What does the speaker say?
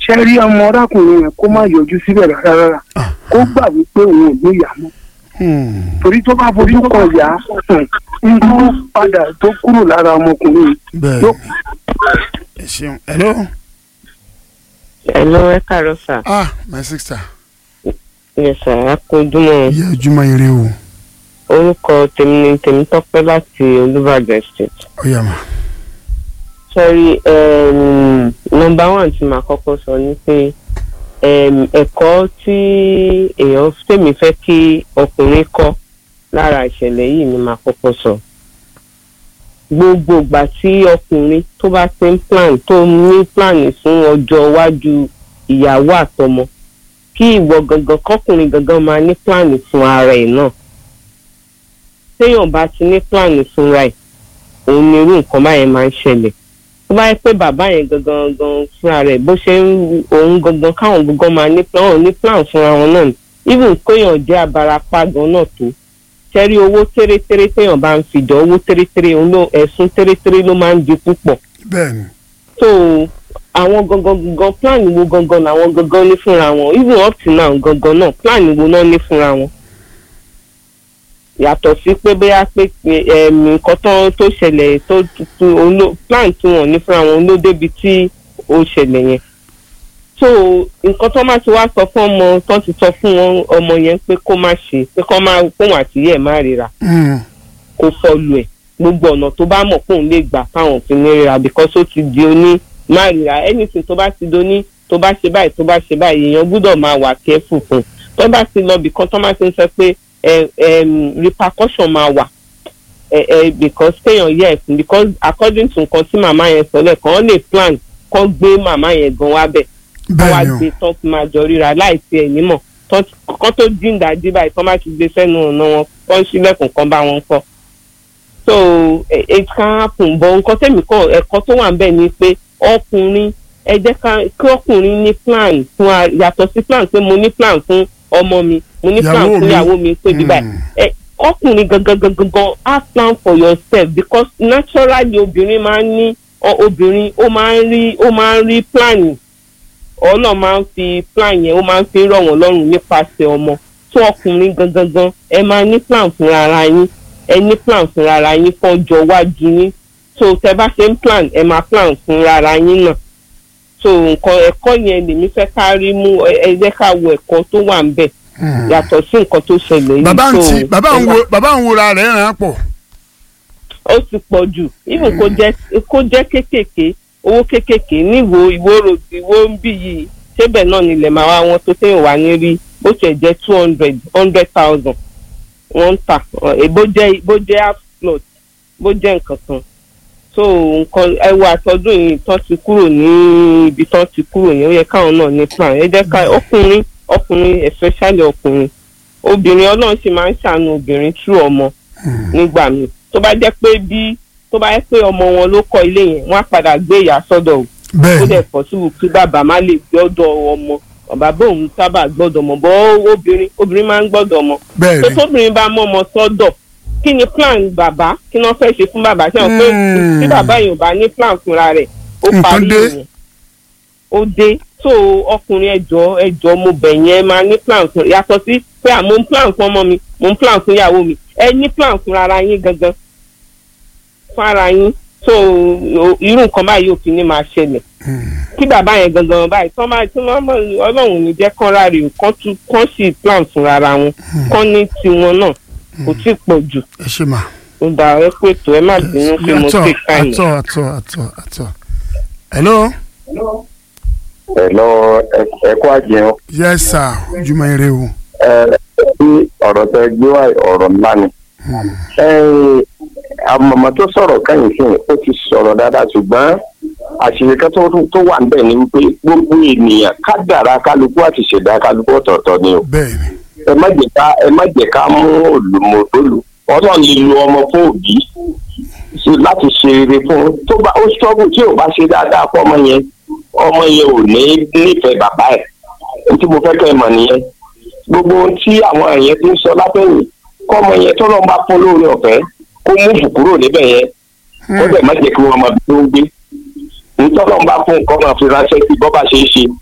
ṣe rí ọmọ ọ̀rákùnrin yẹn kó má yọjú síbẹ̀ rárá rárá kó gbà wípé òun ò ní ìyá mọ́ Hmm. torí tó bá fojú kan ìyá ń tó padà tó kúrò lára ọmọkùnrin yìí bẹ́ẹ̀ yóò ẹ ṣeun hello Hello, ẹ káàárọ̀ sà. ah my sister Yes sà, a kú ojúmọ́. ìyá ojúmọ́ ire o Orúkọ tèmi ni Tèmítọ́pẹ́ láti Olúbàdàn State. ó yá mà Sọ́rí nọmba one tí màá kọ́kọ́ sọ ni pé em, ẹ̀kọ́ tí èèyàn tèmi fẹ́ kí ọkùnrin kọ́ lára ìṣẹ̀lẹ̀ yìí ni màá kọ́kọ́ sọ. Gbogbo ìgbà tí ọkùnrin tó bá ti ń plan tó ní plan fún ọjọ́ iwájú ìyàwó àtọmọ kí ìwọ gangan kọkùnrin gangan máa ní plan fún ara ẹ̀ náà. Téèyàn bá ti ní plan fúnra ẹ̀ òun ni irú nǹkan báyẹn máa ń ṣẹlẹ̀ tó bá yẹ pé bàbá yẹn gangan gangan fúnra rẹ̀ bó ṣe ń òun gangan káwọn gangan máa ní plan òun ní plan fúnra wọn náà ni even kéèyàn jẹ́ abarapá gan náà tó ṣẹ́rí owó tẹ́rẹ́tẹ́rẹ́ téèyàn bá ń fìjọ owó tẹ́rẹ́tẹ́rẹ́ òun ló ẹ̀sùn tẹ́rẹ́tẹ́rẹ́ ló máa ń di púpọ̀ bẹ́ẹ̀ ni so àwọn gangan gangan plan wo gangan làwọn gangan ní fúnra wọn even up to now gangan náà plan wo náà ní fúnra wọn yàtọ̀ sí pé bóyá pé ẹ̀mí nǹkan tó tó ṣẹlẹ̀ tó tó oló plan tí wọ́n ní fúnra wọn ló débi tí ó ṣẹlẹ̀ yẹn so nǹkan tó máa ti wá sọ fún ọmọ tó ti sọ fún wọn ọmọ yẹn pé kó má ṣe pé kó má kóhun àtìyẹ má ríra Hmm. kó fọlù ẹ̀ gbogbo ọ̀nà tó bá mọ̀ kóun lè gbà káwọn fi ní ríra because ó ti di oní má ríra anything tó bá ti doní tó bá ṣe báyìí tó bá ṣe báyìí èèyàn gbúdọ̀ máa wà careful fún un tó bá ti lọ bìkan tó máa ti ń sọ pé ẹ ẹm, repercussion máa wà ẹ ẹ because kéèyàn yẹ ẹ̀sìn because according to nǹkan tí màmá yẹn sọ lẹ́ẹ̀kan wọ́n lè plan kọ́ gbé màmá yẹn gan wá bẹ̀ kọ́ wá bẹ́ẹ̀ ni gbé o tán fi máa jọ ríra láì tiẹ̀ nímọ̀ tán ti- kọ́ tó jíǹda dí báyìí tán bá ti gbé sẹ́nu ọ̀nà wọn kọ́ ń ṣílẹ̀kùn kan bá wọn kọ́ so it it can happen but nǹkan tẹ̀mí kọ́ ẹ̀kọ́ tó wà ń bẹ̀ ni pé ọkùnrin ẹ jẹ́ ká kí ọkùnrin ní plan fún a yàtọ̀ sí plan pé mo ní plan fún ọmọ mi mo ní plan Ìyàwó fún mi. ìyàwó mi pé bí báyìí Hmm. ẹ ọkùnrin gangan gangan gan have plan for yourself because naturally obìnrin máa ń ní ọ- obìnrin ó máa ń rí ó máa ń rí plan ọlọ́run máa ń fi plan yẹn ó máa ń fi rọ̀ wọ́n lọ́rùn nípasẹ̀ ọmọ tó ọkùnrin gangan gan ẹ máa ní plan fúnra ara yín ẹ ní plan fúnra ara yín fọ́jọ́ iwájú yín so tẹ bá ṣe ń plan ẹ máa plan fúnra ara yín náà so nǹkan ẹ̀kọ́ yẹn lèmi fẹ́ ká rí mú ẹ ẹ jẹ́ ká wo ẹ̀kọ́ tó wà ń bẹ̀ Hmm. yàtọ̀ sí nǹkan tó ṣẹlẹ̀ yìí bàbá ń so ti bàbá ń ẹ wo bàbá ń wora rẹ̀ ràn án pọ̀ ó ti pọ̀ jù even kó jẹ́ kó jẹ́ kéékèèké owó kéékèèké níwò ìwó road ìwó ń bì yìí ṣébẹ̀ náà nílẹ̀ máa wá wọn tó téèyàn wá ní rí bó tiẹ̀ jẹ́ two hundred hundred thousand wọ́n ń tà ẹ̀ bó jẹ́ bó jẹ́ half plot bó jẹ́ nǹkan kan so nǹkan ẹwọ àtọ́dún yìí tán ti kúrò ní ibi tán ti kúrò yẹn ó yẹ káwọn náà ní plan ẹ jẹ́ ká ọkùnrin ọkùnrin especially ọkùnrin obìnrin ọlọ́run sì máa ń ṣàánú obìnrin tú ọmọ nígbà míì tó bá jẹ́ pé bí tó bá jẹ́ pé ọmọ wọn ló kọ́ ilé yẹn wọ́n á padà gbé ìyá sọ́dọ̀ o ó bẹ́ẹ̀ dẹ̀ pọ̀sibù kí bàbá má lè gbọ́dọ̀ ọmọ bàbá òun sábà gbọ́dọ̀ ọmọ bọ́ obìnrin obìnrin máa ń gbọ́dọ̀ ọmọ bẹ́ẹ̀ tó ni tóbìnrin bá mọ́ ọmọ sọ́dọ̀ kí ni plan bàbá kí wọ́n fẹ́ ṣe fún bàbá ṣe hàn pé Hmm. tí bàbá yìí ò bá ní plan fúnra rẹ̀ ó Nǹkan parí dé. ìyẹn ó dé tó ọkùnrin ẹjọ́ ẹjọ́ mo bẹ̀ yẹn máa ní plan fún yàtọ̀ sí pé à mo ń plan fún ọmọ mi mo ń plan fún ìyàwó mi ẹ ní plan fún ara yín gangan fún ara yín tó irú nǹkan báyìí ò fi ní máa ṣẹlẹ̀ kí bàbá yẹn gangan báyìí tán bá tí wọ́n mọ̀ ọlọ́run ò ní jẹ́ kán ráre o kán tún kán sì plan fún ara wọn kán ní tiwọn náà kò tí ì pọ̀ jù ẹ ṣe mà ó dà ẹ pé tó ẹ má bínú pé mo àtọ̀ take time. àtọ̀ àtọ̀ àtọ̀ àtọ̀ hello Hello, ẹ kú àjẹun. yes sir ojúmọ́ ire o ẹ bí ọ̀rọ̀ tẹ gbé wá ọ̀rọ̀ ńlá ni. ẹ àmọ̀mọ́ tó sọ̀rọ̀ kẹ́yìn sí ó ti sọ̀rọ̀ dáadáa ṣùgbọ́n àṣírí kan tó tó wà níbẹ̀ ni wípé gbogbo ènìyàn kádàrá kálukú àti ṣẹ̀dá kálukú ọ̀tọ̀ọ̀tọ̀ ni o. bẹ́ẹ̀ ni ẹ má jẹ́ ká ẹ má jẹ́ ká mú olùmọ̀tòlù ọlọ́run lè lo ọmọ fún òbí sí- láti ṣe rere fún un tó bá ó ṣọ́gùn tí ò bá ṣe dáadáa fún ọmọ yẹn ọmọ yẹn ò ní nífẹ̀ẹ́ bàbá ẹ̀ ohun tí mo fẹ́ kẹ́ ẹ mọ̀ nìyẹn gbogbo ohun tí àwọn èèyàn ti ń sọ látẹ̀yìn kọ́ ọmọ yẹn tó lọ́n bá fún lóore ọ̀fẹ́ kó múfù kúrò níbẹ̀ yẹn ó dẹ̀ má jẹ́ kí wọ́n máa bí tó ń gbé nítorí wọn bá fún nǹkan máa fi ránṣẹ́ sí bọ́ bá ṣe é ṣe